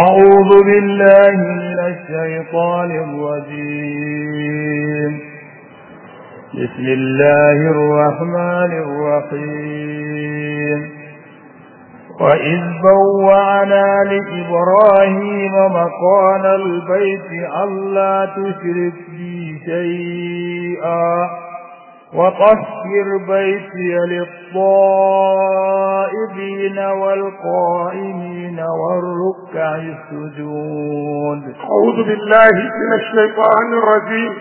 أعوذ بالله من الشيطان الرجيم بسم الله الرحمن الرحيم وإذ بوعنا لإبراهيم مكان البيت ألا تشرك بي شيئا وطهر بيتي للطائبين والقائمين والركع السجود أعوذ بالله من الشيطان الرجيم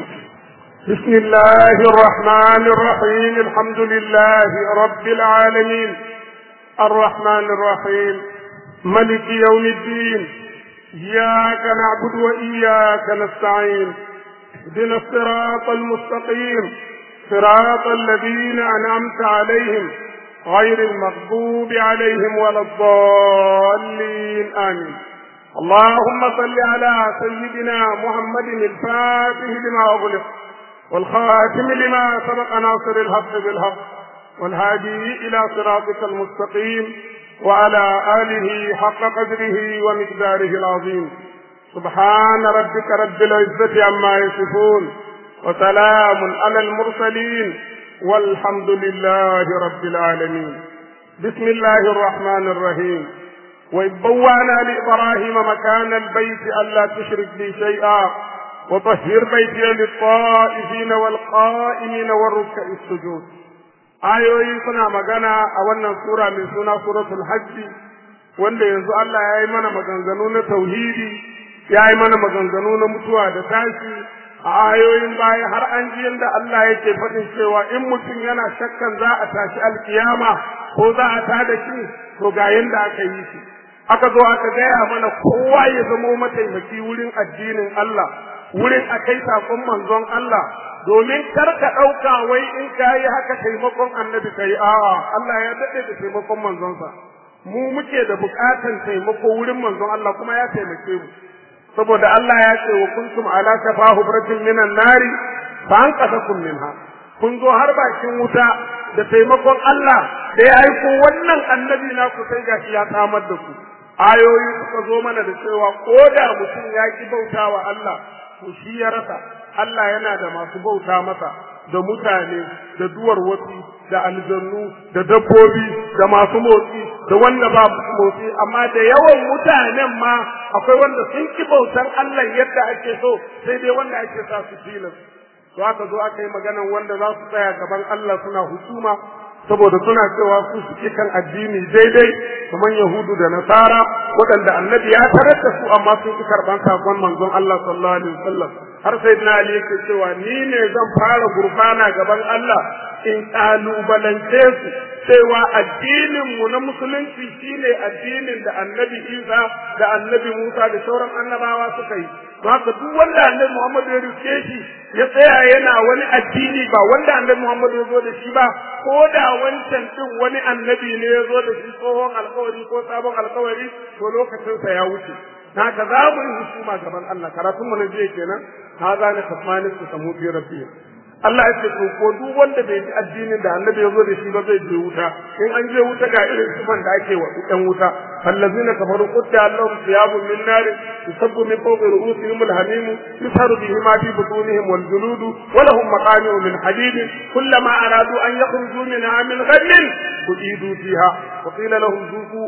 بسم الله الرحمن الرحيم الحمد لله رب العالمين الرحمن الرحيم ملك يوم الدين إياك نعبد وإياك نستعين اهدنا الصراط المستقيم صراط الذين أنعمت عليهم غير المغضوب عليهم ولا الضالين آمين اللهم صل على سيدنا محمد الفاتح لما أغلق والخاتم لما سبق ناصر الحق بالحق والهادي إلى صراطك المستقيم وعلى آله حق قدره ومقداره العظيم سبحان ربك رب العزة عما يصفون وسلام على المرسلين والحمد لله رب العالمين بسم الله الرحمن الرحيم وإذ بوانا لإبراهيم مكان البيت ألا تشرك بي شيئا وطهر بيتي للطائفين والقائمين والركع السجود ayoyi suna magana a wannan sura mai suna suratul hajji wanda yanzu Allah ya yi mana maganganu na tauhidi ya yi mana maganganu na mutuwa da tashi a ayoyin baya har an ji yadda Allah yake faɗin cewa in mutum yana shakkan za a tashi alkiyama ko za a tada shi to ga yadda aka yi shi aka zo aka gaya mana kowa ya zamo mataimaki wurin addinin Allah wurin a kai sakon manzon Allah domin kar ka ɗauka wai in ka yi haka taimakon annabi ka yi a'a Allah ya daɗe da taimakon manzonsa mu muke da buƙatan taimako wurin manzon Allah kuma ya taimake mu saboda Allah ya ce wa kuntum ala shafa hubratin minan nari fa an qasakum minha kun zo har bakin wuta da taimakon Allah da ya aiko wannan annabi na ku sai gashi ya samar da ku ayoyi suka zo mana da cewa ko da mutum ya ki bautawa Allah to shi ya rasa Allah yana da masu bauta masa da mutane da duwar wasu da aljannu da dabbobi da masu motsi da wanda ba motsi amma da yawan mutanen ma akwai wanda sun ki bautar Allah yadda ake so sai dai wanda ake sa su tilas to aka zo aka yi maganan wanda za su tsaya gaban Allah suna husuma saboda suna cewa su suke kan addini daidai kamar Yahudu da Nasara waɗanda annabi ya tarar da su amma sun ki karɓan sakon manzon Allah sallallahu alaihi wasallam har sai na Ali yake cewa ni ne zan fara gurfana gaban Allah in kalubalance su cewa addinin mu na musulunci shine addinin da annabi Isa da annabi Musa da sauran annabawa suka yi haka duk wanda annabi Muhammad ya rike shi ya tsaya yana wani addini ba wanda annabi Muhammad ya zo da shi ba ko da wancan din wani annabi ne ya zo da shi tsohon alkawari ko sabon alkawari to lokacinsa ya wuce haka za mu yi husuma gaban Allah karatun mu na jiya kenan ha za ni kafani su samu fi rabbi Allah ya ce to ko duk wanda bai ji addinin da annabi ya zo da shi ba zai je wuta in an je wuta ga irin sifan da ake wa ɗan wuta allazina kafaru qutta allahum thiyabun min nar yusabbu min fawqi ru'usihim alhamim yusharu bihi ma fi butunihim wal julud wa lahum maqami'u min hadid kullama aradu an yakhruju minha min ghammin uidu fiha wa qila lahum zuqu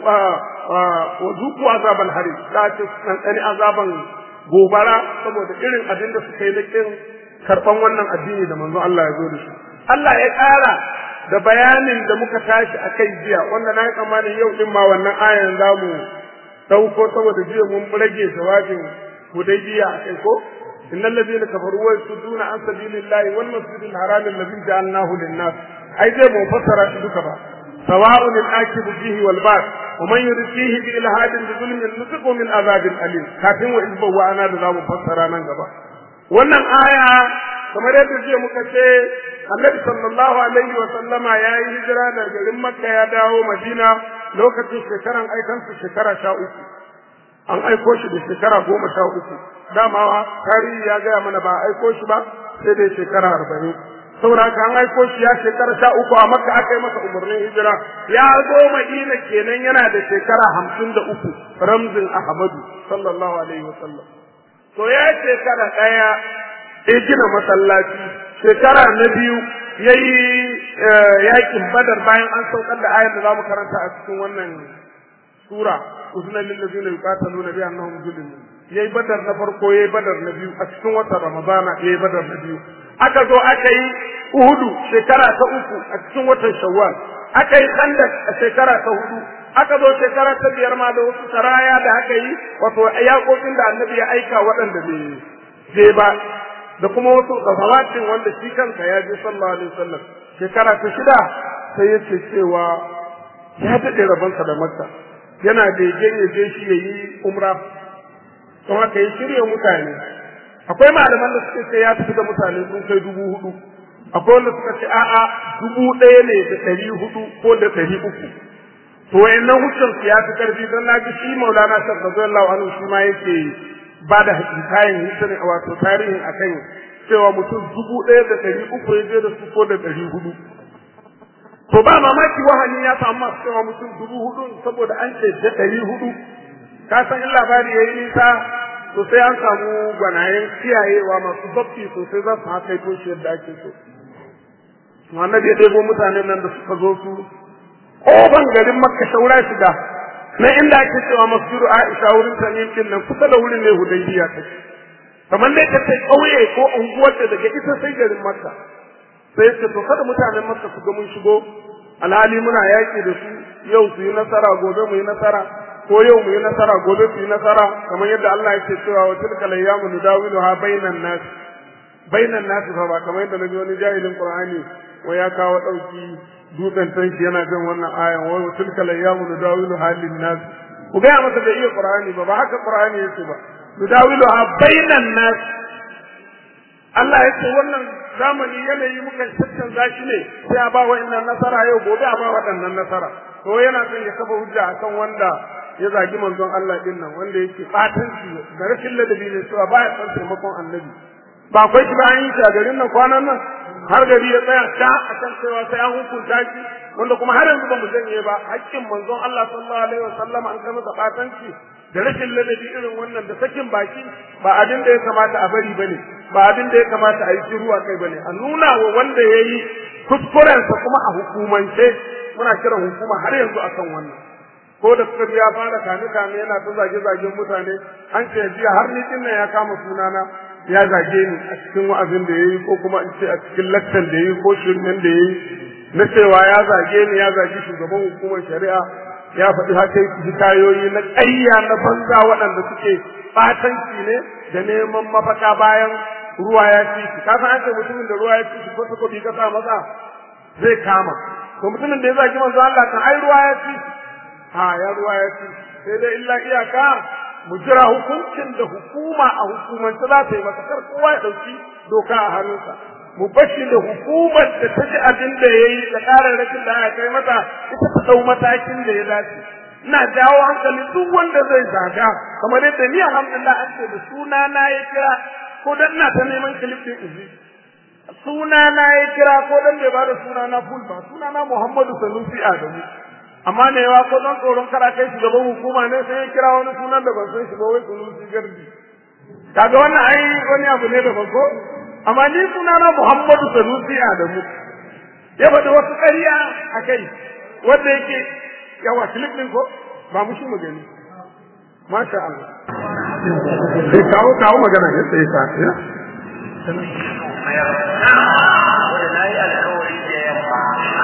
wa zuqu azab al harim la tasani azaban gobara saboda irin abin da suka yi da kin karban wannan addini da manzo Allah ya zo da shi Allah ya ƙara da bayanin da muka tashi a kai jiya wanda na yi tsammanin yau din ma wannan ayan za mu ɗauko saboda jiya mun rage jawabin hudaybiya a kai ko innal ladina kafaru wa yasudduna an sabilillahi wal masjidil haram alladhi ja'alnahu lin-nas ai zai mu fassara shi duka ba sawa'un al-akibu fihi wal ba'd wa man yurid fihi bi ilhadin bi zulmin nusiqu min azabin alim kafin wa izba wa ana da za mu fassara nan gaba wannan aya kamar yadda jiya muka ce annabi sallallahu alaihi wa sallama ya yi hijira daga garin makka ya dawo madina lokacin shekaran aikansu shekara sha uku an aiko shi da shekara goma sha uku dama tarihi ya gaya mana ba a aiko shi ba sai dai shekara arba'in saboda haka an aiko shi ya shekara sha uku a makka aka yi masa umarnin hijira ya zo madina kenan yana da shekara hamsin da uku ramzin ahmadu sallallahu alaihi wasallam to ya shekara ɗaya ya gina masallaci shekara na biyu ya yi yakin badar bayan an saukar da ayar da za mu karanta a cikin wannan sura uzna lil ladina yuqataluna bi annahum zulimun yayi badar na farko yayi badar na biyu a cikin watan ramadana yayi badar na biyu aka zo aka yi uhudu shekara ta uku a cikin watan shawwal aka yi khandak a shekara ta hudu aka zo shekara ta biyar ma da wasu saraya da aka yi wato yaƙoƙin da annabi ya aika waɗanda bai je ba da kuma wasu gazawatin wanda shi kanka ya je sallallahu alaihi wasallam shekara ta shida sai ya ce cewa ya daɗe rabonsa da makka yana begen ya je shi ya yi umra don haka ya shirya mutane akwai malaman da suka ce ya tafi da mutane sun kai dubu hudu akwai wanda suka ce a'a dubu ɗaya ne da ɗari hudu ko da ɗari uku to wayannan hujjan su ya fi karfi don na ji shi maulana shek radiyallahu anhu shi ma yake ba da hikayen history wato tarihin akan cewa mutum dubu ɗaya da ɗari uku ya je da su ko da ɗari hudu to ba mamaki wahani ya samu masu cewa mutum dubu hudu saboda an ce da ɗari hudu ka san in labari ya yi nisa to sai an samu gwanayen kiyayewa masu zafi sosai za su haka ito shi yadda ake so annabi ya ɗebo mutanen nan da suka zo su ƙofan garin makka shaura shiga na inda ake cewa masjidu aisha wurin tamim din nan kusa da wurin ne hudaybiya take kamar dai ka ce ƙauye ko unguwar da daga ita sai garin makka sai ce to kada mutanen makka su ga mun shigo alhali muna yaƙi da su yau su yi nasara gobe mu yi nasara ko yau mu yi nasara gobe su yi nasara kamar yadda Allah yake cewa wa tilka layyamu nudawiluha bainan nas bainan nas fa ba kamar yadda nabi wani jahilin qur'ani wai ya kawo dauki dutsen tanki yana jin wannan ayan wa tilka layyamu nudawiluha lin nas ku ga masa da iya qur'ani ba ba haka qur'ani yake ba nudawiluha bainan nas Allah ya ce wannan zamani yanayi mukan canza shi ne sai a ba wa'annan nasara yau gobe a ba waɗannan nasara to yana son ya kafa hujja akan wanda ya zagi manzon Allah din nan wanda yake batanci da rashin ladabi ne cewa baya son taimakon annabi ba akwai shi ba an yi shi a garin nan kwanan nan har gari ya tsaya ta akan cewa sai an hukunta shi wanda kuma har yanzu ba mu janye ba hakkin manzon Allah sallallahu alaihi wasallam an kai masa batanci da rashin ladabi irin wannan da sakin baki ba abin da ya kamata a bari bane ba abin da ya kamata a yi shiru a kai bane a nuna wa wanda ya yi kuskurensa kuma a hukumance muna kiran hukuma har yanzu akan wannan ko da suka ya fara kame kame yana ta zage zagen mutane an ce jiya har ni din ya kama sunana ya zage ni a cikin wa'azin da yayi ko kuma in ce a cikin lakcan da yayi ko shirmen da yayi na cewa ya zage ni ya zage shugaban hukumar shari'a ya faɗi haka hikayoyi na ƙarya na banza waɗanda suke ɓatanci ne da neman mafaka bayan ruwa ya ci shi ka san an ce mutumin da ruwa ya ci shi ko ta ka sa masa zai kama to mutumin da ya zagi manzo Allah kan ai ruwa ya ci ha ya ruwa ya ci sai dai illa iyaka mu jira hukuncin da hukuma a hukumance za ta yi masa kar kowa ya ɗauki doka a hannunsa mu bashi da hukumar da ta ji abin da ya yi da ƙararrakin da aka kai mata ita ta ɗau matakin da ya dace ina jawo hankali duk wanda zai zaga kamar yadda ni alhamdulillah an ce da suna na ya kira ko dan ina ta neman kilif din izi suna na ya kira ko dan bai bada suna na full ba suna na Muhammadu Sanusi Adamu amma ne yawa ko dan tsoron kara kai shi gaban hukuma ne sai ya kira wani sunan da ban san shi ba wai Sanusi Gardi kaga wannan ai wani abu ne da ban ko amma ni suna na Muhammadu Sanusi Adamu ya faɗi wasu ƙarya a kai wanda yake yawa kilif din ko ba mu shi magani masha Allah sai kawo kawo magana ya sai ka ya wanda na yi alkawari da yamma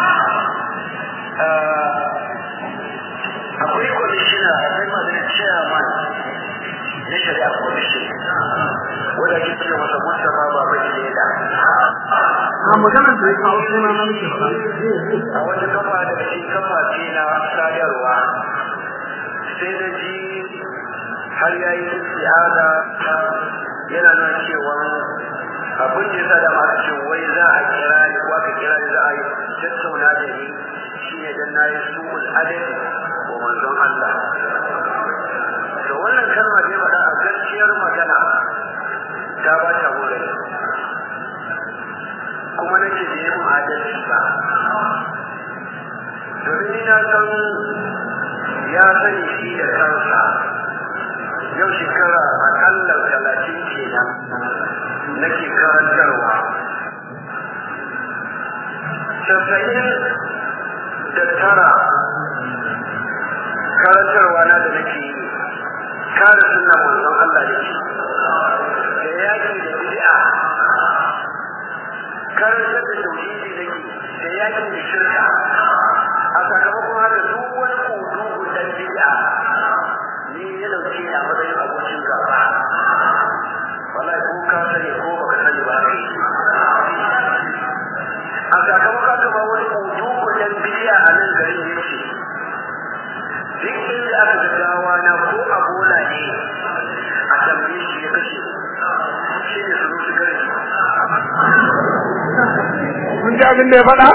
akwai kwamishina akwai maganin chairman na shari'a kwamishin wanda ake cewa masa mustapha baba leda a maganar da ya kawo suna na nake a wata kafa daga cikin kafafe na sadarwa sai na ji har ya yi isti'ada yana nuna cewa abin da yasa da masu ce wai za a kira ni ko aka kira ni za a yi tattauna da ni shine dan nayi su'ul adadi wa manzon Allah to wannan kalma da ya faɗa a gaskiyar magana ta ba ta hore kuma nake da adalci ba domin ina san ya sani shi da kansa yau shekara akalla talatin kenan nake karantarwa casa'in da tara karantarwa na da nake yi kare suna manzon Allah da shi da yaki da bid'a karantar da tauhidi nake da yaki da shirka a sakamakon haka duk wani kodo gudan bid'a ni ya dauke a matsayin abokin gaba wallahi ko ka sani ko baka sani ba kai a sakamakon haka ba wani kodo gudan bid'a a nan garin yake duk inda aka ga gawa na ko a bola ne a tambaye shi ya kashe shi ne su su gari kun ji abin da ya faɗa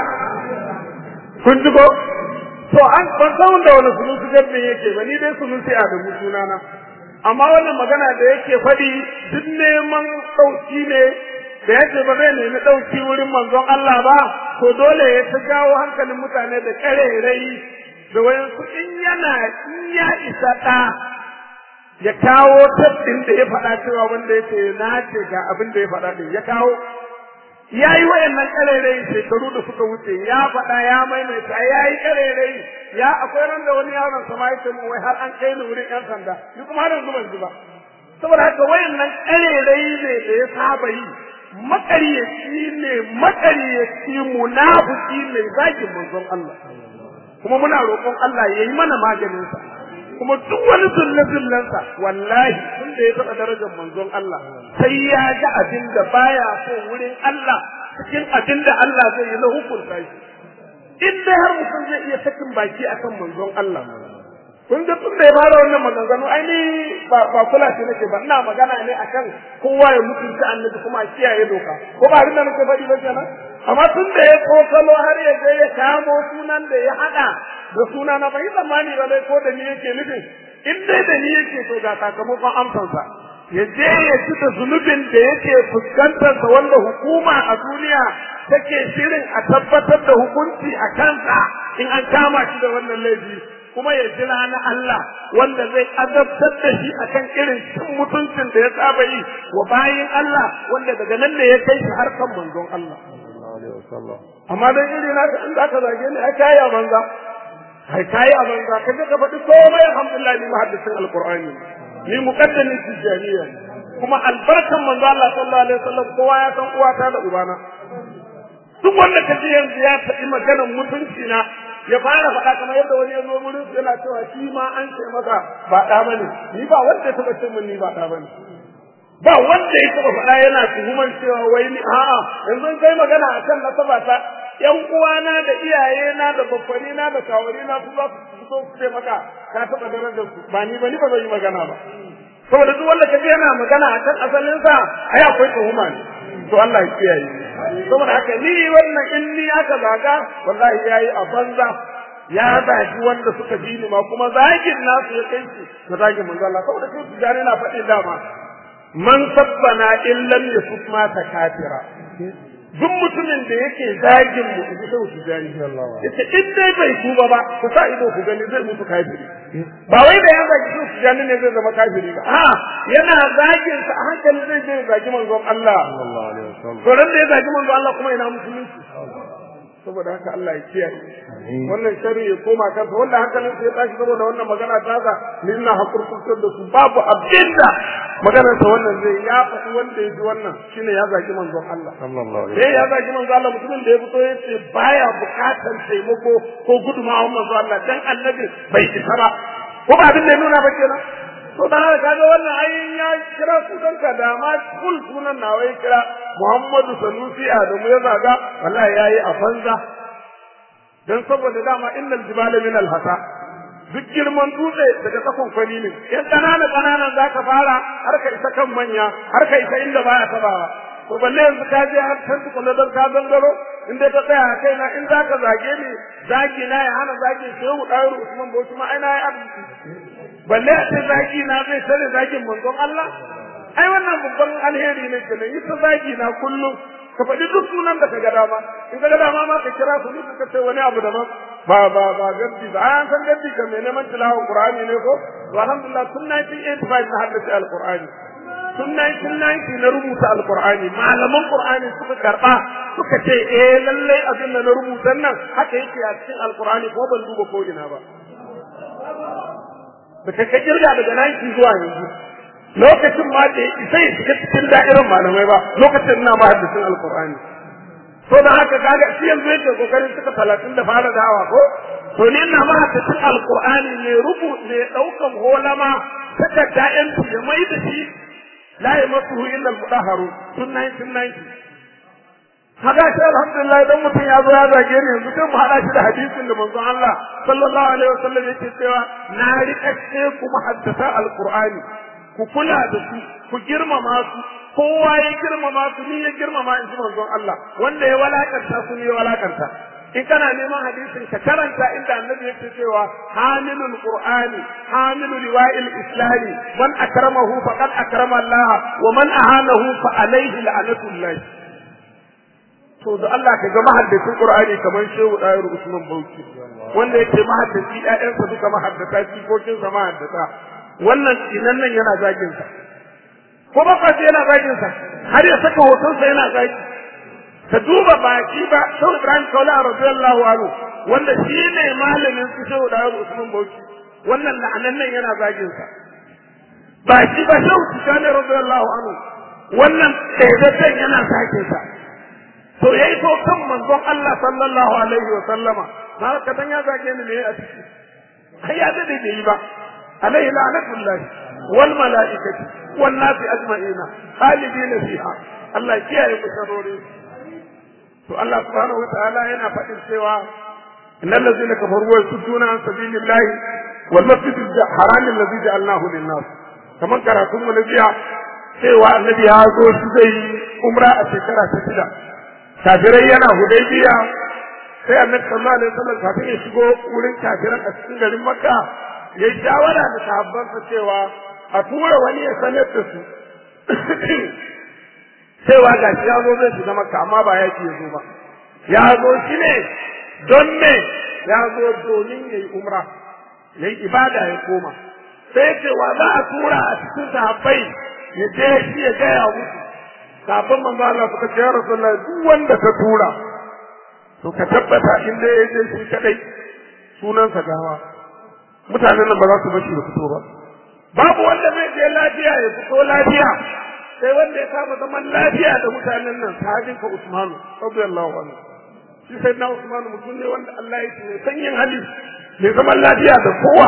kun ji ko to an ban san da wani sunusi gabbin yake ba ni dai sunusi a da sunana amma wannan magana da yake faɗi duk neman ɗauki ne da yake ba zai nemi ɗauki wurin manzon Allah ba to dole ya ta jawo hankalin mutane da ƙarerai da wayansu in yana in ya isa ɗa ya kawo tabbin da ya faɗa cewa wanda yake na ce ga abin da ya faɗa din ya kawo ya yi wayannan ƙarerai shekaru da suka wuce ya faɗa ya maimaita ya yi ƙarerai ya akwai ran da wani yaron sama ya ce min wai har an kai ni wurin ƴan sanda ni kuma har yanzu ban ji ba saboda haka wayannan ƙarerai ne da ya saba yi maƙaryaci ne maƙaryaci munafiki ne zagin manzon Allah kuma muna roƙon Allah ya yi mana maganinsa kuma duk wani zulle-zullensa wallahi tun da ya taɓa darajar manzon Allah sai ya ga abin da baya so wurin Allah cikin abin da Allah zai yi na hukunta shi in dai har mutum zai iya sakin baki akan manzon Allah kun ga tun da ya fara wannan maganganu ai ni ba ba kula shi nake ba ina magana ne akan kowa ya mutunta annabi kuma a kiyaye doka ko ba abin da nake faɗi ba kenan amma tun da ya kokalo har ya je ya kamo sunan da ya haɗa da suna na bai zamani ba dai ko da ni yake nufin in dai da ni yake to ga sakamakon amsansa ya je ya ci da zunubin da yake fuskantarsa wanda hukuma a duniya take shirin a tabbatar da hukunci a kansa in an kama shi da wannan laifi kuma ya jira na Allah wanda zai azabtar da shi akan irin cin mutuncin da ya saba yi wa bayin Allah wanda daga nan ne ya kai shi har kan manzon Allah amma dan iri na in za ka zage ni ai kai a banza ai kai a banza kaje ka faɗi komai alhamdulillah ni muhaddisin alqur'ani ni muqaddamin tijaniya kuma albarkan manzo Allah sallallahu alaihi wasallam kowa ya san uwata da ubana duk wanda ka ji yanzu ya faɗi maganar mutunci na ya fara faɗa kamar yadda wani ya zo wurin yana cewa shi ma an ce masa ba ɗa bane ni ba wanda ya taɓa ce min ni ba ɗa bane ba wanda ya taɓa faɗa yana tuhuman cewa wai ni a'a yanzu kai magana akan nasaba ta yan uwana da iyayena da babbani na da kawari na su za su fito su ce maka ka taɓa darajar su ba ni ba ni ba zan yi magana ba saboda duk wanda kaje yana magana akan asalin sa ai akwai tuhuma ne to Allah ya kiyaye saboda haka ni wannan in ni aka zaga wallahi yayi a banza ya zagi wanda suka bi ni ma kuma zagin nasu ya kai shi na zagin manzo Allah saboda su tijani na faɗi dama man sabbana in lam yasut ma kafira duk mutumin da yake zagin mu in sai su jani yace in dai bai tuba ba ku sa ido ku gani zai mutu kafiri ba wai da ya zagi su su jani ne zai zama kafiri ba a yana zagin sa a hankali zai je zagi manzon Allah sallallahu alaihi wasallam to ran da ya zagi manzon Allah kuma ina musulunci saboda haka Allah ya kiyaye wannan shari ya koma kansa wanda hankalin sa ya tashi saboda wannan magana ta sa ni ina hakurkurtar da su babu abinda maganar sa wannan zai ya faɗi wanda ya ji wannan shine ya zagi manzon Allah sallallahu alaihi wasallam ya zagi manzon Allah mutumin da ya fito ya ce baya bukatar taimako ko gudunmawar manzon Allah dan annabi bai isa ba ko ba abin da ya nuna ba kenan to da haka kaga wannan ayin ya kira sunan ka da ma kul sunan nawa ya kira Muhammadu Sanusi Adamu ya zaga wallahi yayi a banza dan saboda dama innal jibala min al-hasa duk girman dutse daga tsakon kwani ne yan kanana kananan zaka fara har ka isa kan manya har ka isa inda baya tabawa to balle yanzu ka je har can tukuna don ka zangaro in dai ka tsaya a kaina in zaka zage ni zagi na ya hana zagi shehu ɗayar usman bauchi ma ai na yi arziki balle a ce zagi na zai tare zagin manzon Allah ai wannan babban alheri ne kenan yi ta zagi na kullum ka faɗi duk sunan da ka ga dama in ka ga dama ma ka kira su duk ka ce wani abu daban ba ba ba gaddi ba an san gaddi ka mai neman tilawar qur'ani ne ko to alhamdulillah tun 1985 na haddace alqur'ani tun 1990 na rubuta alqur'ani malaman qur'ani suka karba suka ce eh lallai abin da na rubuta nan haka yake a cikin alqur'ani ko ban duba ko ina ba da ka kirga daga 90 zuwa yanzu lokacin ma da isa ya shiga cikin da'irar malamai ba lokacin na ma haddisin alqur'ani to da haka kaga shi yanzu yake kokarin suka talatin da fara dawa ko to ni ina ma haddisin alqur'ani ne rubu ne daukan holama takarda yan ya mai da shi la yamassuhu illa al-mudahharu tun 1990 kaga shi alhamdulillah idan mutum ya zo ya zage ni yanzu sai mu hada shi da hadisin da manzon Allah sallallahu alaihi wasallam yake cewa na rika ce ku muhaddasa alqur'ani ku kula da su ku girmama su kowa ya girmama su ni ya girmama in ji manzon Allah wanda ya walakanta su ni ya walakanta in kana neman hadisin ka karanta inda annabi yake cewa hamilul qur'ani hamilul liwa'il islami man akramahu faqad akrama Allah wa man ahanahu fa alayhi la'natullah to da Allah ka ga mahaddacin Qur'ani kamar Shehu Dayar Usman Bauchi wanda yake mahaddaci ƴaƴansa duka mahaddata jikokin sa mahaddata wannan inan nan yana zagin sa ko ba fa yana zagin sa har ya saka hoton sa yana zagi ka duba baki ba Shehu Ibrahim Kaula radiyallahu anhu wanda shi ne malamin su Shehu Dayar Usman Bauchi wannan la'anan nan yana zagin sa baki ba Shehu Tijani radiyallahu anhu wannan ɗaiɗaɗɗen yana zagin sa to yayi to kan manzon Allah sallallahu alaihi wa sallama na ka dan ya zage ni ne a ciki ai ya dade bai yi ba alaihi la'natullah wal malaikati wan nasi ajma'ina khalidin fiha Allah kiyaye ku sharori to Allah subhanahu wa ta'ala yana faɗin cewa innal ladzina kafaru wa yasudduna an sabilillahi wal masjidil haram alladhi ja'alnahu lin-nas kaman karatun mu na jiya cewa annabi ya zo shi zai umra a shekara ta shida kafirai yana hudaybiya sai annabi sallallahu alaihi wasallam kafin ya shigo wurin kafiran a cikin garin makka ya shawara da sahabbansa cewa a tura wani ya sanar da su cewa ga shi ya zo zai shiga makka amma ba yaki ya zo ba ya zo shi ne don me ya zo domin ya yi umra ya yi ibada ya koma sai cewa za a tura a cikin sahabbai ya je shi ya gaya musu kafin manzo Allah suka ce ya Rasulullah duk wanda ka tura to ka tabbata in dai yaje shi kadai sunansa gawa mutanen nan ba za su bashi da fito ba babu wanda zai je lafiya ya fito lafiya sai wanda ya kama zaman lafiya da mutanen nan sahabin ka Usman radiyallahu anhu shi sai na Usman mutum ne wanda Allah ya ce sanyin hali mai zaman lafiya da kowa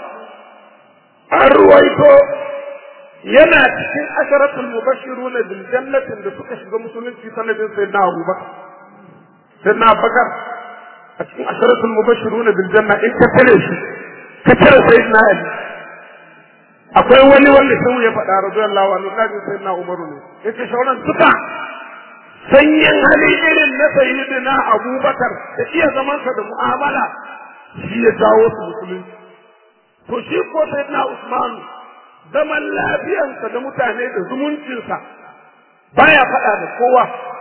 an ruwaito yana cikin asharatul mubashiruna bil jannatin da suka shiga musulunci sanadin sayyidina Abubakar sayyidina Abubakar a cikin asharatul mubashiruna bil janna in ka tare shi ka tare sayyidina Ali akwai wani wanda sai ya faɗa radiyallahu anhu kaji sayyidina Umaru ne yace shauran duka sanyin hali irin na sayyidina Abubakar da iya zamansa da mu'amala shi ya jawo su musulunci to shi ko sayyidina Usman zaman lafiyansa da mutane da zumuncinsa baya faɗa da kowa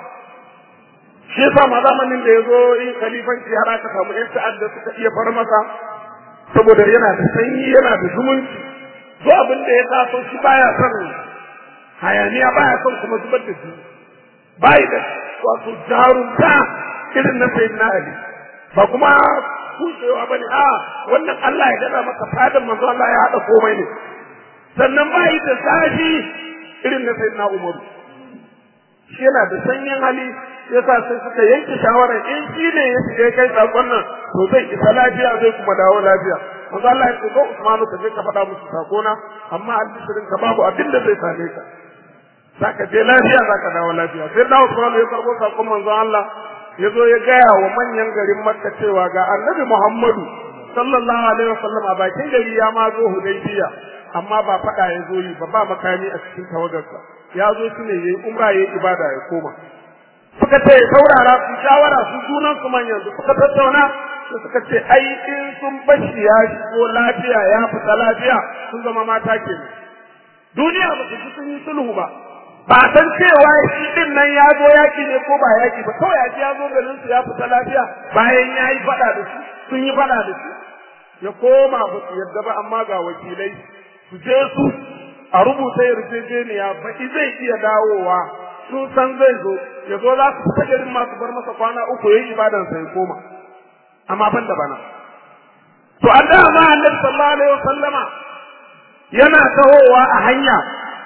shi yasa ma zamanin da ya zo yin khalifanci har aka samu yan ta'adda suka iya far masa saboda yana da sanyi yana da zumunci to abin da ya taso shi baya son hayaniya baya son kuma zubar da shi bai da wato jarumta irin na sayyidina ali ba kuma kushewa bane a wannan Allah ya gada maka fadan manzo Allah ya hada komai ne sannan ba yi da zafi irin na sai na umaru shi yana da sanyin hali ya sa sai suka yanke shawarar in shi ne ya shiga kai sakon nan to zai isa lafiya zai kuma dawo lafiya manzo Allah ya ce ko Usmanu ka je ka faɗa musu sakona amma albishirin ka babu abin da zai same ka zaka je lafiya zaka dawo lafiya sai da Usmanu ya karbo sakon manzo Allah ya zo ya gaya wa manyan garin Makka cewa ga Annabi Muhammadu sallallahu alaihi wasallam a bakin gari ya ma zo Hudaybiya amma ba faɗa ya zo yi ba ba makami a cikin tawagarsa ya zo shi ne yayi umra yayi ibada ya koma suka ce saurara su shawara su junan su manyan su suka tattauna su suka ce ai in sun bashi ya shigo lafiya ya fita lafiya sun zama mata ke duniya ba su sun yi sulhu ba ba san cewa shi din nan ya zo yaki ne ko ba yaki ba kawai ya ji ya zo garin su ya fita lafiya bayan ya yi faɗa da su sun yi faɗa da su ya koma ba su yadda ba amma ga wakilai su je su a rubuta yarjejeniya baki zai iya dawowa sun san zai zo ya zo za su fita garin masu bar masa kwana uku ya yi ibadansa ya koma amma ban da bana to an da ma annabi sallallahu alaihi wasallama yana tahowa a hanya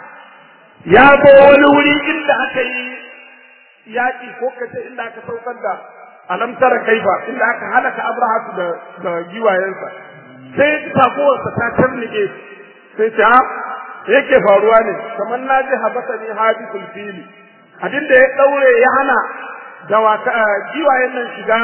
ya zo wani wuri inda aka yi yaƙi ko kace inda aka saukar da alam tara kaifa inda aka halaka abrahatu da da giwayensa sai taguwarsa ta tarnike sai ta yake faruwa ne kamar na ji habasa ne hadisul fili abin da ya daure ya hana dawaka giwayen nan shiga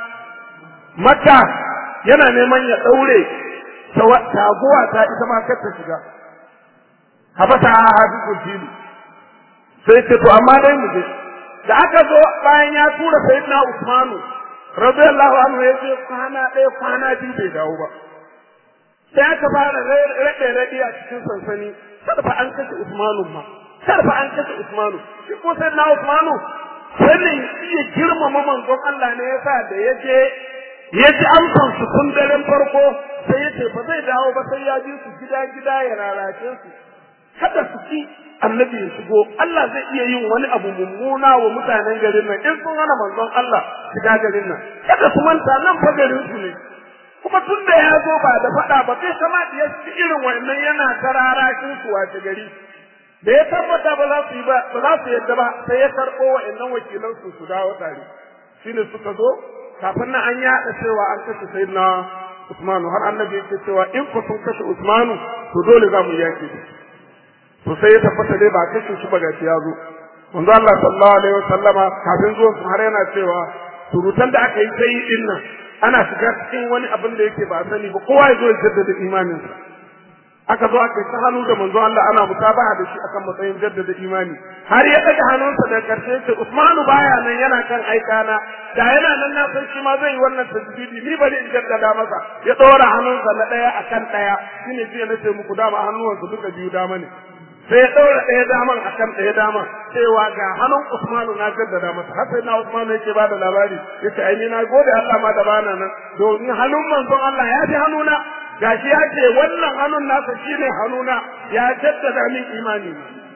makka yana neman ya daure taguwa ta ita ma kar ta shiga habasa hadisul fili sai ce to amma dai mu je da aka zo bayan ya tura sayyidina usmanu radiyallahu anhu ya ce kwana ɗaya kwana biyu bai dawo ba sai aka fara raɗe raɗe a cikin sansani sarfa an kashe usmanu ma sarfa an kashe usmanu shi ko sayyidina usmanu sanin iya girmama manzon Allah ne yasa da ya je ya ji amsan su tun daren farko sai ya ce ba zai dawo ba sai ya ji su gida gida ya lalace su kada su ki annabi ya shigo Allah zai iya yin wani abu mummuna wa mutanen garin nan in sun hana manzon Allah shiga garin nan kada su manta nan fa garin su ne kuma tun da ya zo ba da faɗa ba sai kama ya ci irin wannan yana tararakin su wace gari da ya tabbata ba za su yi ba ba za su yadda ba sai ya karɓo wa'annan wakilan su su dawo tare shine suka zo kafin nan an yaɗa cewa an kashe sayyidina Usmanu har annabi yake cewa in ku sun kashe Usmanu to dole za mu yake to sai ya tabbata dai ba kashe shi ba gashi ya zo manzo Allah sallallahu alaihi wasallama kafin zuwan su har yana cewa surutan da aka yi sai din nan ana shiga cikin wani abin da yake ba sani ba kowa ya zo ya jaddada imaninsa aka zo aka ta hannu da manzo Allah ana mutabaha da shi akan matsayin jaddada imani har ya daga hannunsa da karshe ce Usmanu baya nan yana kan aikana da yana nan na san shi ma zai yi wannan tasbidi ni bari in jaddada masa ya dora hannunsa na daya akan daya shine jiya nace muku dama hannuwansa duka biyu dama ne sai ya ɗaura ɗaya daman a kan ɗaya daman cewa ga hannun Usmanu na jaddada masa har sai na Usmanu yake ba da labari yace ai ni na gode Allah ma da bana nan domin hannun manzon Allah ya fi hannuna gashi ya ce wannan hannun nasa shine hannuna ya jaddada min imani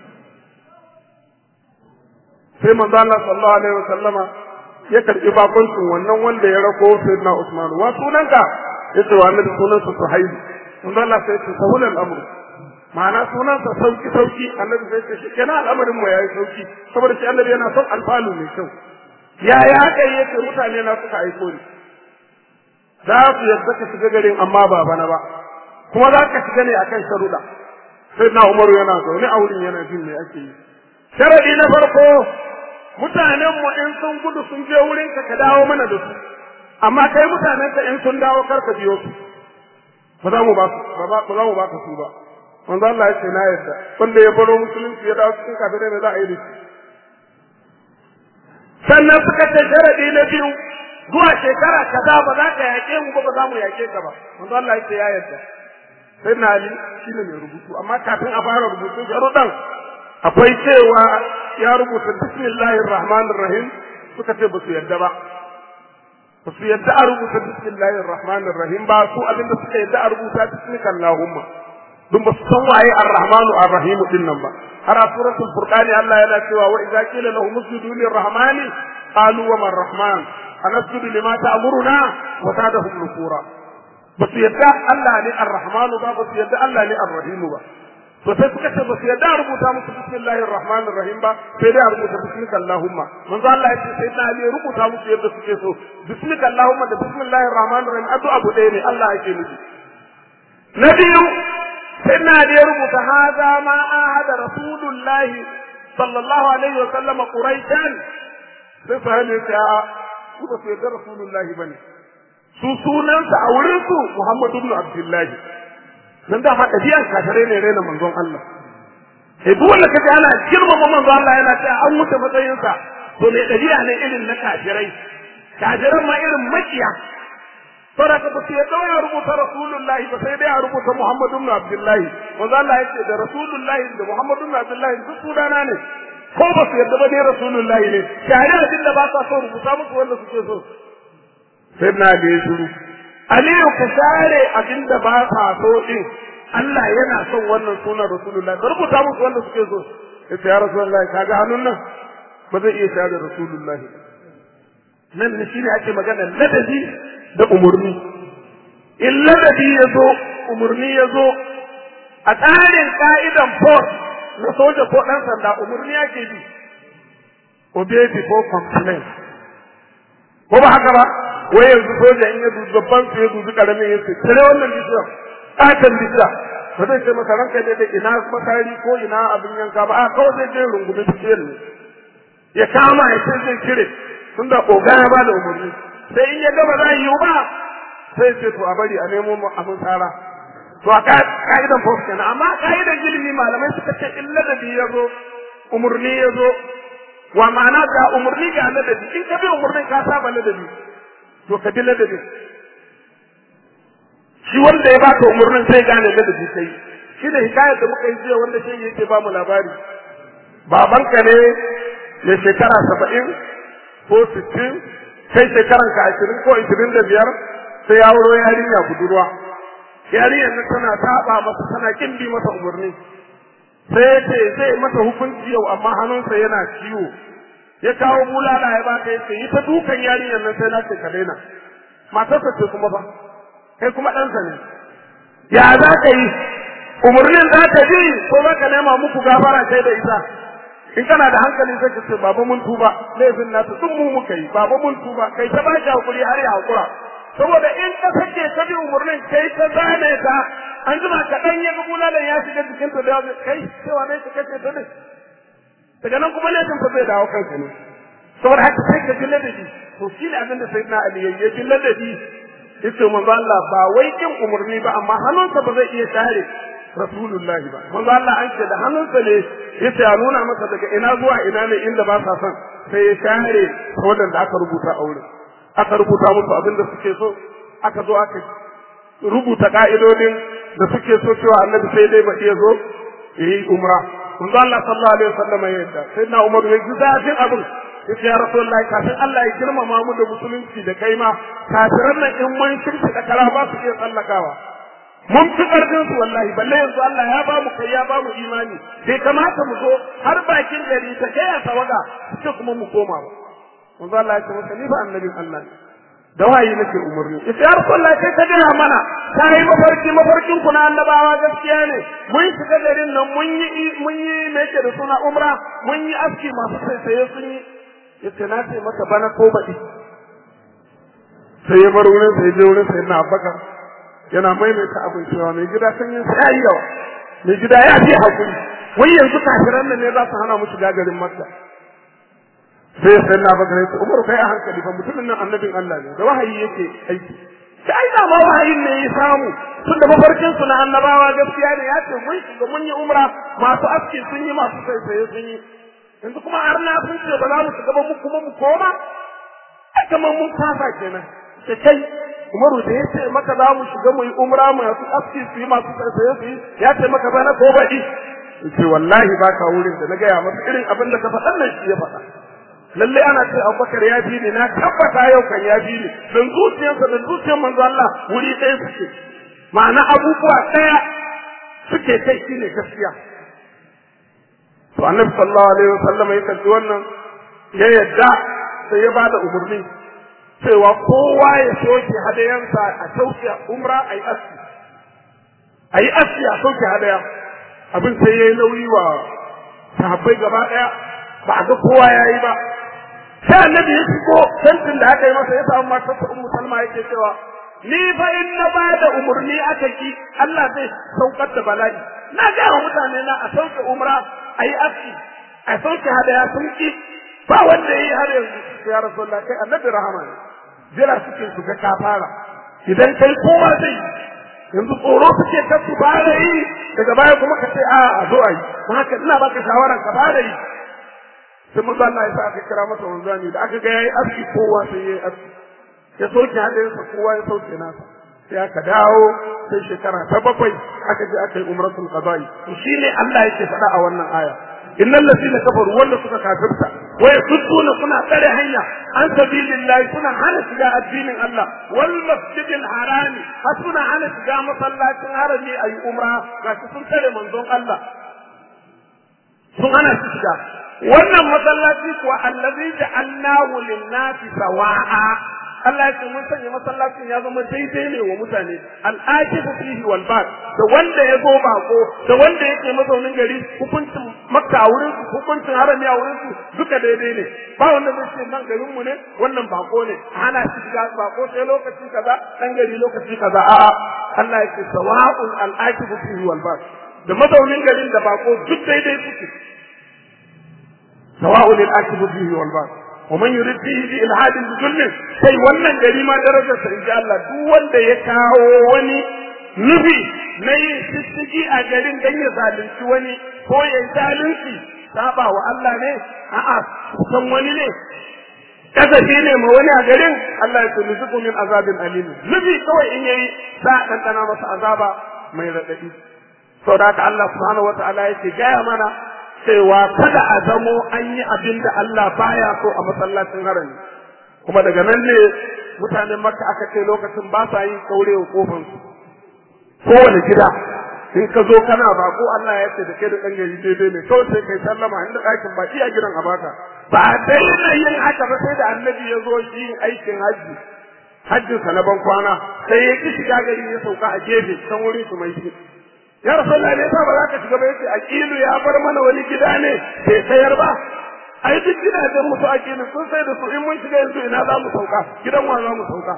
sai manzon Allah sallallahu alaihi wasallama ya karɓi bakuncin wannan wanda ya rako sayyidina Usmanu wa sunanka yace wa annabi sunansa Suhaib manzon Allah sai ya ce sahulal amru ma'ana sunansa sauki sauki annabi sai ce shi kenan al'amarin mu yayi sauki saboda shi annabi yana son alfalu mai kyau ya ya kai yace mutane na suka aiko ni za su yadda ka shiga garin amma ba bana ba kuma za ka shiga ne akan sharuɗa sai na umaru yana zaune a wurin yana jin me ake yi sharadi na farko mutanen mu in sun gudu sun je wurin ka ka dawo mana da su amma kai mutanen ka in sun dawo kar ka biyo su ba za mu ba su ba za mu ba ka su ba manzo Allah ya ce na yarda wanda ya baro musulunci ya dawo cikin kafirai ne za a yi da shi sannan suka ce sharadi na biyu zuwa shekara kaza ba za ka yaƙe mu ba ba za mu yaƙe ka ba manzo Allah ya ce ya yarda sai na Ali shine mai rubutu amma kafin a fara rubutu sharuɗan akwai cewa ya rubuta bismillahir rahmanir rahim suka ce ba su yarda ba ba su yarda a rubuta bismillahir rahmanir rahim ba su abinda suka yarda a rubuta bismillahumma dun ba su san waye ar-rahmanu ar-rahim din nan ba har a suratul furqani Allah yana cewa wa idza qila lahum usjudu lir-rahmani qalu wa man rahman anasjudu lima ta'muruna wa zadahum nufura ba su yadda Allah ne ar-rahmanu ba ba su yadda Allah ne ar-rahim ba to sai suka ce ba su yadda a rubuta musu bismillahir rahmanir rahim ba sai dai a rubuta bismika allahumma manzo Allah ya ce sai na ne rubuta musu yadda suke so bismika allahumma da bismillahir rahmanir rahim addu'a abu ɗaya ne Allah yake nufi na biyu sai na da ya rubuta haza ma ahada rasulullah sallallahu alaihi wa sallam quraishan sai sahabi ya ce a su ba su yarda rasulullahi bane su sunansa a wurin su Muhammad ibn Abdullah dan da ma dabi'an kafare ne rena manzon Allah sai duk wanda kaje ana girmama manzon Allah yana cewa an wuce matsayinsa to ne dabi'a ne irin na kafirai kafiran ma irin makiya saboda ba su yadda ya rubuta rasulullahi ba sai dai a rubuta muhammadu ibn abdullahi manzo Allah yace da rasulullahi da muhammadu ibn abdullahi duk sunana ne ko ba su yarda ba ne rasulullahi ne share abin da ba sa so rubuta musu wanda suke so sai na da ya shiru aliyu ka share abin da ba sa so din Allah yana son wannan sunan rasulullahi ka rubuta musu wanda suke so ya ce ya rasulullahi kaga hannun nan ba zai iya share rasulullahi nan ne shine ake magana ladabi da umurni in ladabi ya zo umurni ya zo a tsarin ka'idan force na soja ko ɗan sanda umurni ake bi obey before complain ko ba haka ba wai yanzu soja in ya dubi babban su ya dubi karamin ya ce kare wannan bishiyar ƙaton bishiya ba zai ce masa ranka ne da ina makari ko ina abin yanka ba a kawai zai je rungumi bishiyar ne ya kama ya ce zai cire tun da oga ya ba da umarni sai in ya gaba za yi ba sai ce to a bari a nemo mu abin tsara to a ka'idan fos kenan amma ka'idan ilimi malamai suka ce in ladabi ya zo umarni ya zo wa ma'ana ga umarni ga ladabi in ka bi umarnin ka saba ladabi to ka bi ladabi shi wanda ya baka umarnin sai gane ladabi kai shi da hikayar da muka yi jiya wanda shi yake ba mu labari babanka ne mai shekara saba'in ko sittin kai shekaran ka ashirin ko ashirin da biyar sai ya wuro yarinya budurwa yarinyar nan tana saba masa tana kin bi masa umarni sai ya ce zai masa hukunci yau amma hannunsa yana ciwo ya kawo bulala ya baka ya ce yi ta dukan yarinyar nan sai na ce ka daina matarsa ce kuma ba kai kuma ɗansa ne ya za ka yi umarnin za ka bi ko za ka nema muku gafara kai da ita in kana da hankali sai ka ce baba mun tuba laifin nasu duk mu muka yi baba mun tuba kai ta baki hakuri har ya hakura saboda in ka sake ta bi umarnin kai ta zane ta an jima kaɗan ya ga bulalan ya shiga jikin ta da kai cewa ne ka kace ta ne daga nan kuma laifin ta zai dawo kanka ne saboda haka sai ka ji ladabi to shi ne abin da sai na ali ya ji ladabi yace manzo Allah ba wai kin umarni ba amma hannunsa ba zai iya share rasulullahi ba manzo Allah an ce da hannunsa ne yace ya nuna masa daga ina zuwa ina ne inda ba sa son sai ya share wadanda aka rubuta a wurin aka rubuta musu abin da suke so aka zo aka rubuta ka'idodin da suke so cewa annabi sai dai ba iya zo yi umra manzo Allah sallallahu alaihi wasallam ya yadda sai na Umar ya ji zafin abin yace ya rasulullahi kafin Allah ya girmama mu da musulunci da kai ma kafiran nan in mun shirki da kara ba su iya tsallakawa mun fi karfin su wallahi balle yanzu Allah ya ba mu kai ya ba mu imani bai kamata mu zo har bakin gari ta kai a tawaga sai kuma mu koma ba manzo Allah ya ce masa ni ba annabin Allah ne da wayi nake umarni ita ya rasulullah kai ka gina mana ta yi mafarki mafarkin ku na annabawa gaskiya ne mun shiga garin nan mun yi mun yi me yake da suna umra mun yi aski masu sai sai sun yi yace na ce maka bana ko baɗi sai ya bar wurin sai je wurin sai na abubakar yana maimaita abin cewa mai gida san yin sai yayi yawa mai gida ya fi hakuri wai yanzu kafiran nan ne za su hana mu shiga garin makka sai sai na abubakar ya ce umaru kai a hankali fa mutumin nan annabin Allah ne da wahayi yake aiki sai da ma wahayin ne ya samu tun da mafarkin su na annabawa gaskiya ne ya ce mun shiga mun yi umra masu aski sun yi masu saisaye sun yi yanzu kuma har na sun ce ba za mu shiga ba mu kuma mu koma ai kamar mun kafa kenan ce kai Umaru da ya ce maka za mu shiga mu yi umra masu aski su yi masu tsaye su yi ya ce maka bana ko baɗi ce wallahi ba ka wurin da na gaya masa irin abin da ka faɗan nan shi ya faɗa lalle ana ce Abubakar ya fi ni na tabbata yau kan ya fi ni dan zuciyarsa da zuciyar manzo Allah wuri ɗaya suke ma'ana abubuwa ɗaya suke kai shine gaskiya to annabi sallallahu alaihi wasallam ya kalli wannan ya yadda sai ya bada umarni cewa kowa ya soke hadayansa a sauke umra a yi aski a yi aski a sauke hadaya abin sai ya yi nauyi wa sahabbai gaba ɗaya ba a ga kowa ya yi ba sai annabi ya shigo tantin da aka yi masa ya samu matarsa ummu salma yake cewa ni fa in na ba da umarni aka ki Allah zai saukar da bala'i na ga wa mutane na a sauke umra a yi aski a sauke hadaya sun ki ba wanda ya yi har yanzu ya rasulullah kai annabi rahama ne jira suke su ga ka fara idan kai kowa zai yanzu tsoro suke ka su fara yi daga baya kuma ka ce a a zo a yi ba haka ina baka shawaran ka fara yi sai mun Allah ya sa aka kira masa wanzani da aka ga yayi aski kowa sai yayi aski ya soke hadayensa kowa ya sauke nasa sai aka dawo sai shekara ta bakwai aka je aka yi umratul qada'i to shine Allah yake faɗa a wannan aya innal ladina kafaru wanda suka kafirta wa yasudduna suna tsare hanya an sabilillahi suna hana shiga addinin Allah wal masjidil harami har suna hana shiga masallacin harami ayi umra gashi sun tsare manzon Allah sun hana shi shiga wannan masallaci kuwa allazi ja'alnahu lin-nasi sawa'a Allah ya ce mun sanya masallacin ya zama daidai ne wa mutane al'ajibu fihi wal bad da wanda ya zo bako da wanda yake mazaunin gari hukuncin makka a wurin su hukuncin harami a wurin su duka daidai ne ba wanda zai ce nan garin mu ne wannan bako ne ana shi shiga bako sai lokaci kaza dan gari lokaci kaza a'a Allah ya ce sawa'un al'ajibu fihi wal bad da mazaunin garin da bako duk daidai suke sawa'un al'ajibu fihi wal bad ومن يريد فيه بإلحاد بظلم sai wannan gari ma darajar sa inji Allah duk wanda ya kawo wani nufi na yin shishigi a garin dan ya zalunci wani ko ya yi zalunci saba wa Allah ne a'a san wani ne kasafi ne ma wani a garin Allah ya tuni zuku min azabin alim nufi kawai in yayi sa ɗanɗana masa azaba mai raɗaɗi saboda haka Allah subhanahu wataala yake gaya mana cewa kada a zamo an yi abin da Allah baya so a masallacin harami kuma daga nan ne mutanen makka aka ce lokacin ba sa yin kaurewa kofan su kowane gida in ka zo kana bako Allah ya ce da kai da ɗan gari daidai ne kawai sai kai sallama inda ɗakin ba iya gidan a baka ba a daina yin haka ba sai da annabi ya zo yin aikin hajji hajjinsa na ban kwana sai ya ki shiga gari ya sauka a gefe can wurin su mai shi ya rasulullah ne ba za ka shiga ba yace aqilu ya bar mana wani gida ne bai sayar ba ai duk gidajen musu aqilu sun sai da su in mun shiga yanzu ina za mu sauka gidan wa za mu sauka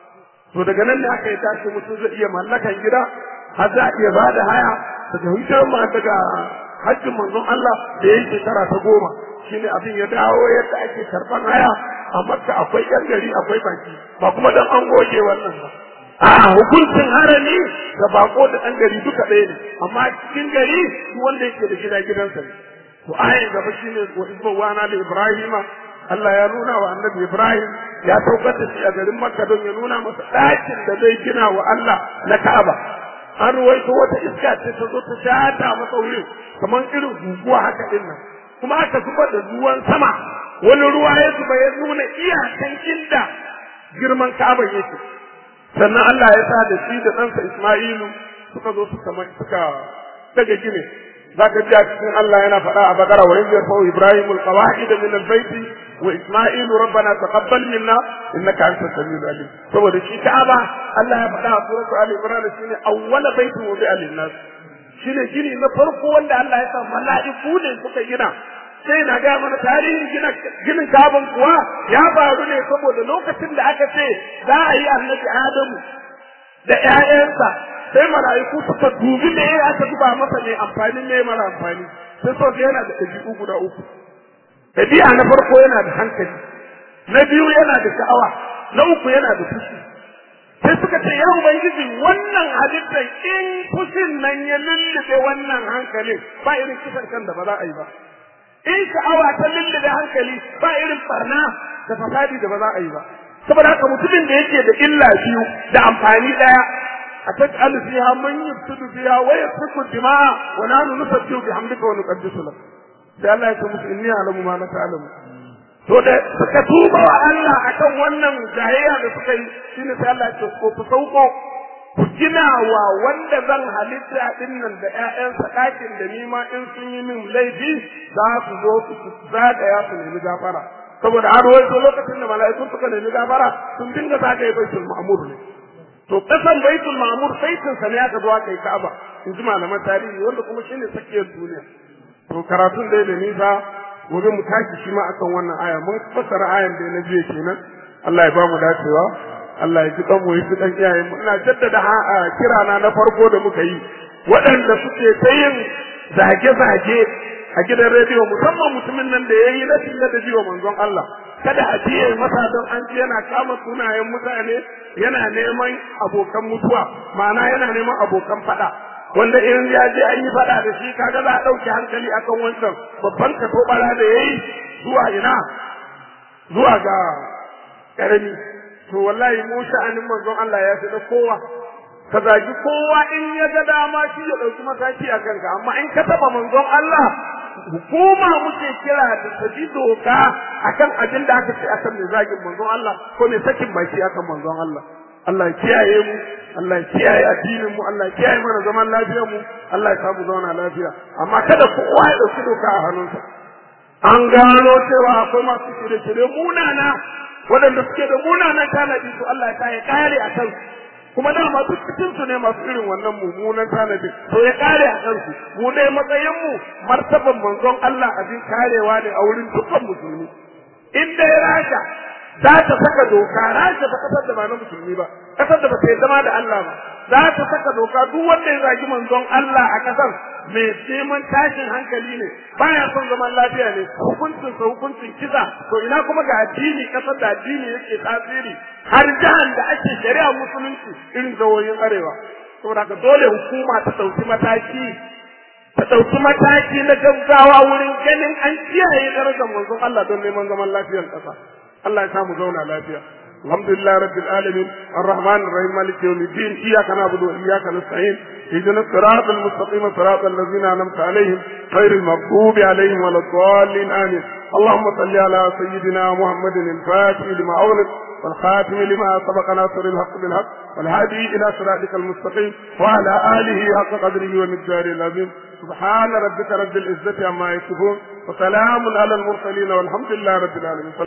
to daga nan ne aka yi tashi mutum zai iya mallakan gida har za a iya ba da haya daga hujjar ma daga hajjin manzon Allah da ya shekara ta goma shine abin ya dawo yadda ake karban haya a makka akwai yan gari akwai baki ba kuma dan an goge wannan ba a hukuncin harami da bako da ɗan gari duka ɗaya ne amma cikin gari duk wanda yake da gida gidansa ne to ayin gaba shine wa isma wana da ibrahima Allah ya nuna wa annabi Ibrahim ya saukar da shi a garin Makka don ya nuna masa ɗakin da zai gina wa Allah na Ka'aba an ruwaito wata iska ce ta zo ta shata masa wurin kamar irin guguwa haka din nan kuma aka zubar da ruwan sama wani ruwa ya zuba ya nuna iyakan inda girman Ka'aba yake sannan Allah ya sa da shi da ɗansa Isma'ilu suka zo suka suka daga gine za ka ji a cikin Allah yana faɗa a bakara wa yanzu yarfa'u Ibrahim al-qawa'id min al-bayt wa Isma'ilu rabbana taqabbal minna innaka antas samiul alim saboda shi Ka'aba Allah ya faɗa a suratu Ali Imran shine awwala baitin wudi'a lin-nas shine gini na farko wanda Allah ya sa mala'iku ne suka gina sai na ga mana tarihin gina ginin kabin kuwa ya faru ne saboda lokacin da aka ce za a yi annabi Adamu da ƴaƴansa sai mala'iku suka dubi me ya aka duba masa ne amfani ne mara amfani sai so yana da ɗabi'u guda uku ɗabi'a na farko yana da hankali na biyu yana da sha'awa na uku yana da fushi sai suka ce ya ubangiji wannan halittar in fushin nan ya lullube wannan hankalin ba irin kisan kan da ba za a yi ba in sha'awa ta lullube hankali ba irin barna da fasadi da ba za a yi ba saboda haka mutumin da yake da illa biyu da amfani daya a taj'alu fiha man yufsidu fiha wa yasfiku dima'a wa nahnu nusabbihu bihamdika wa nuqaddisu lak sai Allah ya ce musu inni a'lamu ma la ta'lamu to da suka tuba wa Allah akan wannan jahiliya da suka yi shine sai Allah ya ce ko ku sauko ku gina wa wanda zan halitta din nan da ƴaƴansa ɗakin da ni ma in sun yi min laifi za su zo su zagaya su nemi gafara saboda an rawaito lokacin da mala'ikun suka nemi gafara sun dinga zagaye baitul ma'mur ne to kasan baitul ma'mur saitin sa ne aka zo aka yi ka'aba in ji malaman tarihi wanda kuma shine tsakiyar duniya to karatun dai da nisa gobe mu tashi shi ma akan wannan aya mun fassara ayan da na jiya kenan Allah ya ba mu dacewa Allah ya ji kan mu yi dan iyayen mu ina jaddada kirana na farko da muka yi waɗanda suke ta yin zage-zage a gidan rediyo musamman mutumin nan da ya yi rashin ladabi wa manzon Allah kada a biye masa don an ji yana kama sunayen mutane yana neman abokan mutuwa ma'ana yana neman abokan faɗa wanda in ya je an yi faɗa da shi kaga za a ɗauki hankali akan wancan babban katobara da ya yi zuwa ina zuwa ga ƙarami to wallahi mu sha'anin manzon Allah ya fi na kowa ka zagi kowa in ya ga dama shi ya ɗauki mataki a kanka amma in ka taɓa manzon Allah hukuma muke kira da ta ji doka akan abin da aka ce akan mai zagin manzon Allah ko mai sakin baki akan manzon Allah Allah ya kiyaye mu Allah ya kiyaye addinin mu Allah ya kiyaye mana zaman lafiyar mu Allah ya samu zauna lafiya amma kada kowa ya dauki doka a hannunsa an gano cewa akwai masu shirye-shirye munana waɗanda suke da munanan tanadi to Allah ya kare a kansu kuma dama duk cikin su ne masu irin wannan mummunan tanadi to ya kare a kansu mu dai matsayin mu martaban manzon Allah abin karewa ne a wurin dukkan musulmi in dai rasha za ta saka doka rasha ta kasar da ba na musulmi ba kasar da ba ta yi zama da Allah ba za ta saka doka duk wanda ya zagi manzon Allah a kasar mai neman tashin hankali ne baya son zaman lafiya ne hukuncin sa hukuncin kisa to ina kuma ga addini kasar da addini yake tasiri har jihar da ake shari'a musulunci irin zawoyin arewa saboda ka dole hukuma ta ɗauki mataki ta ɗauki mataki na gaggawa wurin ganin an kiyaye darajar manzon Allah don neman zaman lafiyar ƙasa Allah ya samu zauna lafiya الحمد لله رب العالمين الرحمن الرحيم مالك يوم الدين اياك نعبد واياك نستعين اهدنا الصراط المستقيم صراط الذين انعمت عليهم غير المغضوب عليهم ولا الضالين امين اللهم صل على سيدنا محمد الفاتح لما اغلق والخاتم لما سبق ناصر الحق بالحق والهادي الى صراطك المستقيم وعلى اله حق قدره ومقداره العظيم سبحان ربك رب العزه عما يصفون وسلام على المرسلين والحمد لله رب العالمين